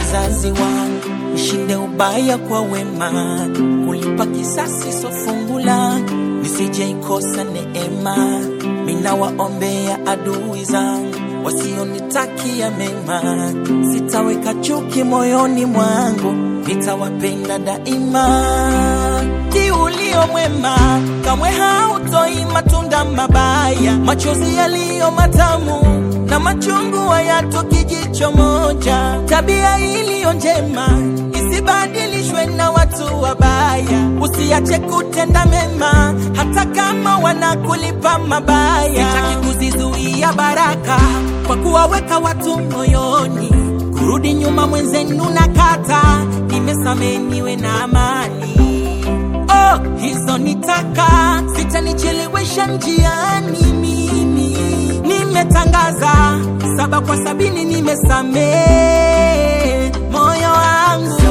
wazazi wangu, nishinde ubaya kwa wema, kulipa kisasi so fungula, nisije ikosa neema. Mina waombea adui zangu wasionitakia mema, sitaweka chuki moyoni mwangu, nitawapenda daima. Mti ulio mwema kamwe hautoi matunda mabaya, machozi yaliyo matamu na machungu hayatoki jicho moja. Tabia iliyo njema isibadilishwe na watu wabaya, usiache kutenda mema hata kama wanakulipa mabaya. Sitaki kuzizuia baraka kwa kuwaweka watu moyoni, kurudi nyuma mwenzenu na kata, nimesameniwe na amani. Oh, hizo nitaka sitanichelewesha njiani mimi nimetangaza saba kwa sabini nimesamee moyo wangu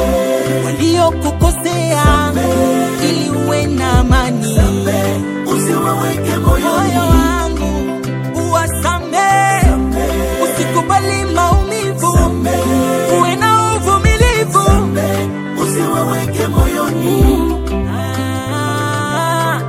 waliokukosea ili uwe na amani usiwaweke moyo moyoni, wangu uwasamee usikubali maumivu uwe na uvumilivu usiwaweke moyoni. Ah.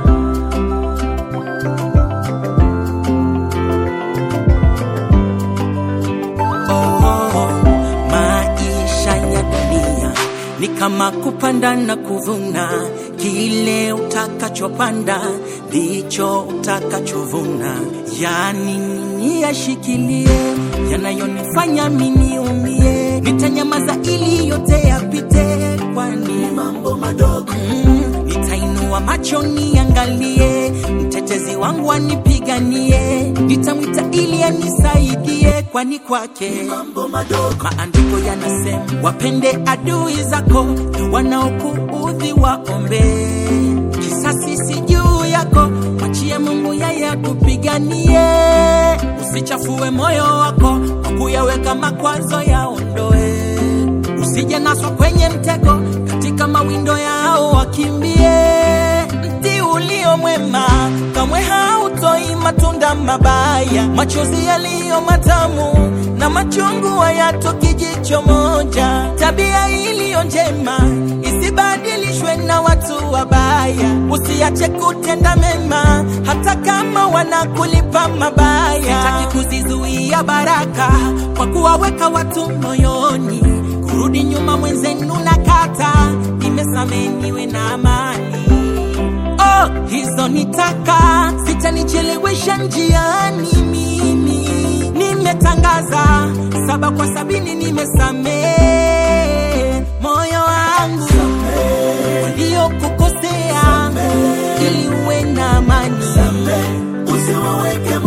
Oh, maisha ya dunia ni kama kupanda na kuvuna, kile utakachopanda ndicho utakachovuna. Yani niyashikilie yanayonifanya miniumie, nitanyamaza ili yote yapite, kwani Mambo madogo Mm, nitainua macho niangalie, mtetezi wangu anipiganie, nitamwita ili anisaidie, kwani kwake mambo madogo maandiko yanasema, wapende adui zako, wanaokuudhi waombe, kisasi si juu yako, mwachie Mungu yeye akupiganie, usichafue moyo wako kwa kuyaweka makwazo yaondoe usije naswa kwenye mtego, katika mawindo yao wakimbie. Mti ulio mwema kamwe hautoi matunda mabaya, machozi yaliyo matamu na machungu hayatoki jicho moja. Tabia iliyo njema isibadilishwe na watu wabaya, usiache kutenda mema hata kama wanakulipa mabaya. Sitaki kuzizuia baraka kwa kuwaweka watu moyoni kurudi nyuma mwenzenu na kata, nimesameniwe na amani. Oh, hizo nitaka sitanichelewesha njiani mimi, nimetangaza saba kwa sabini, nimesamee moyo wangu waliokukosea ili uwe na amani. usiwaweke